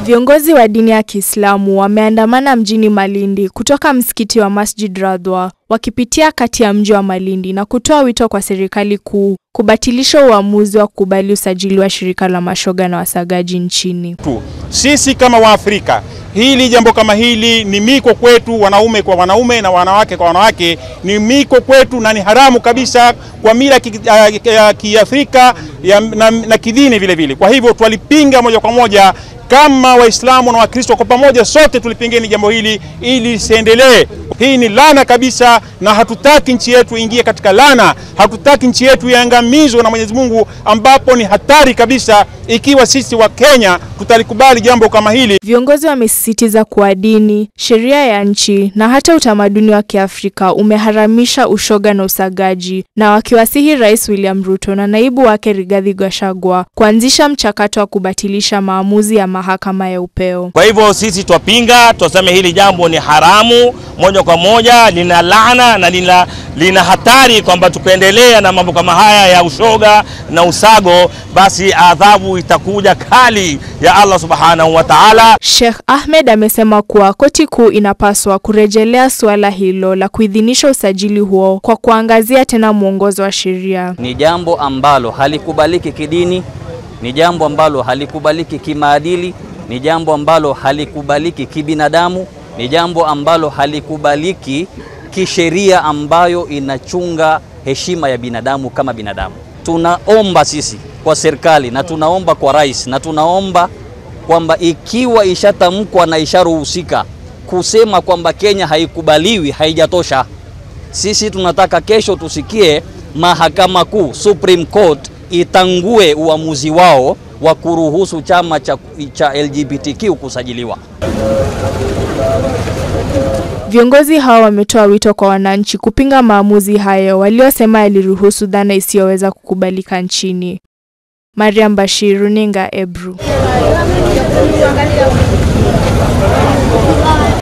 Viongozi wa dini ya Kiislamu wameandamana mjini Malindi kutoka msikiti wa Masjid Radwa wakipitia kati ya mji wa Malindi na kutoa wito kwa serikali kuu kubatilisha uamuzi wa kukubali usajili wa shirika la mashoga na wasagaji nchini. tu. Sisi kama Waafrika, hili jambo kama hili ni miko kwetu, wanaume kwa wanaume na wanawake kwa wanawake, ni miko kwetu na ni haramu kabisa kwa mila ki- ya- ya Kiafrika ya- na, na kidini vile vile. Kwa hivyo twalipinga moja kwa moja kama Waislamu na Wakristo kwa pamoja, sote tulipingeni jambo hili ili lisiendelee. Hii ni laana kabisa, na hatutaki nchi yetu ingie katika laana. Hatutaki nchi yetu iangamizwe na Mwenyezi Mungu, ambapo ni hatari kabisa ikiwa sisi wa Kenya tutalikubali jambo kama hili. Viongozi wamesisitiza kuwa dini, sheria ya nchi na hata utamaduni wa Kiafrika umeharamisha ushoga na usagaji, na wakiwasihi Rais William Ruto na naibu wake Rigathi Gachagua kuanzisha mchakato wa kubatilisha maamuzi ya mahakama ya upeo. Kwa hivyo sisi twapinga, twasema hili jambo ni haramu moja kwa moja, lina laana na lina, lina hatari kwamba tukiendelea na mambo kama haya ya ushoga na usago, basi adhabu itakuja kali ya Allah subhanahu wa ta'ala. Sheikh Ahmed amesema kuwa koti kuu inapaswa kurejelea suala hilo la kuidhinisha usajili huo kwa kuangazia tena mwongozo wa sheria. ni jambo ambalo halikubaliki kidini, ni jambo ambalo halikubaliki kimaadili, ni jambo ambalo halikubaliki kibinadamu, ni jambo ambalo halikubaliki kisheria ambayo inachunga heshima ya binadamu kama binadamu. Tunaomba sisi kwa serikali na tunaomba kwa rais na tunaomba kwamba ikiwa ishatamkwa na isharuhusika kusema kwamba Kenya haikubaliwi, haijatosha. Sisi tunataka kesho tusikie mahakama kuu Supreme Court itangue uamuzi wao wa kuruhusu chama cha, cha LGBTQ kusajiliwa. Viongozi hao wametoa wito kwa wananchi kupinga maamuzi hayo waliosema yaliruhusu dhana isiyoweza kukubalika nchini. Mariam Bashir, runinga Ebru.